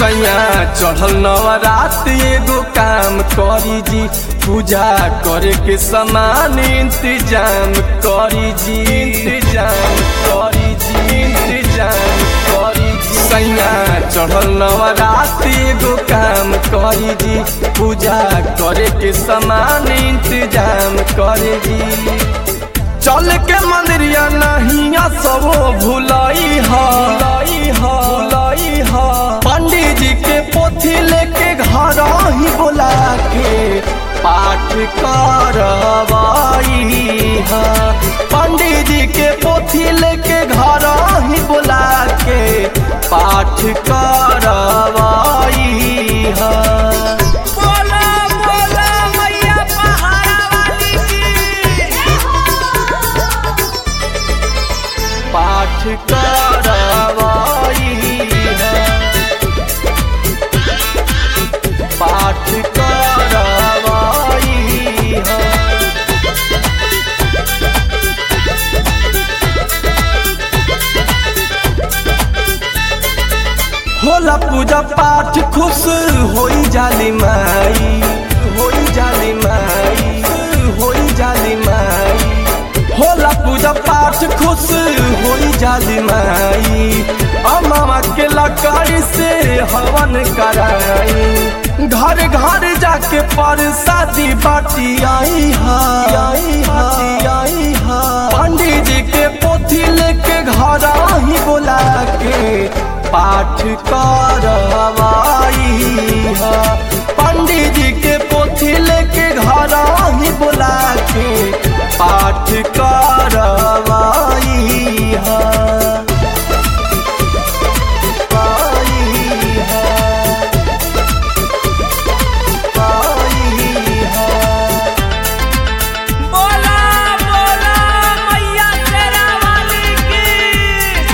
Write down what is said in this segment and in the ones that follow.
सैया चढ़ल नवरात एगो काम करी जी पूजा करे के समान इंतजाम करी जी इंतजाम करी जी इंतजाम करी जी सैया चढ़ल नवरात एगो काम करी जी पूजा करे के समान इंतजाम करे जी चल के मंदिरिया नहीं सब भुलाई हा भुलाई हा पंडित जी के पोथी लेके घर ही बुला के पाठ करवाई हा पंडित जी के पोथी लेके घर ही बुला के पाठ करवाई हा बोला बोला मैया पहाड़ा वाली की पाठ करवाई है पाठ करवाई है होला पूजा पाठ खुश होई जाली माई होई जाली माई होई जाली माई होला पूजा पाठ खुश होई जाली माई अमामा के लकड़ी से हवन कराई घर घर जाके परसादी बाटी आई हा आई हा आई हा पंडित जी के पोथी लेके घर ही बोला के पाठ करवाई हा पंडित जी के पोथी लेके घर ही बोला के पाठ करवाई हा आई हा आई हा बोला बोला मैया तेरा वाली की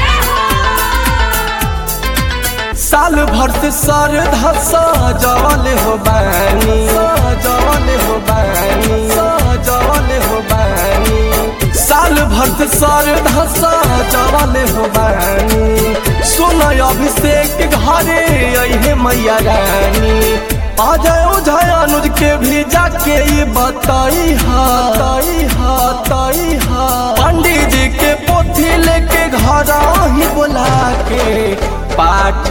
साल भर से सर धसा जवल हो बानी जवल हो बानी जवल हो बानी साल भर से सर धसा जवल हो बानी सुन अभिषेक घरे अहे मैया रानी अजय उजय अनुज के भी जाके ये बताई हा ताई हा ताई हा पंडित जी के पोथी लेके घर ही बुला के पाठ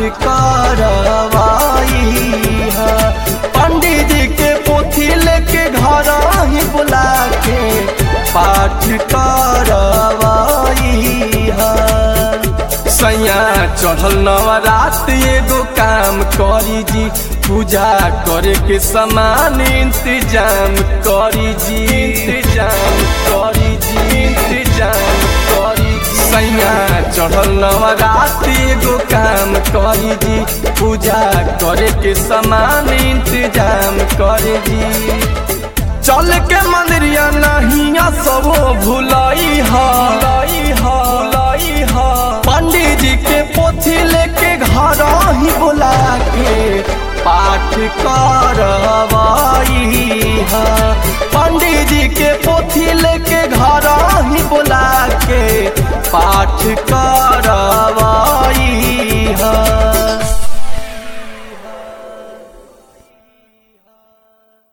करवाई हा पंडित जी के पोथी लेके घर ही बुला के पाठ करवाई हा सैया चढ़ल नवरात एगो काम करी जी पूजा करे के समान इंतजाम करी जी इंतजाम करी जी इंतजाम करी जी सैया चढ़ल नवरात एगो काम करी जी पूजा करे के समान इंतजाम करे जी चल के मंदिरिया नहीं सब भुलाई हा भुलाई हा भुलाई हा पंडित जी के पोथी लेके घर ही बुला के पाठ कर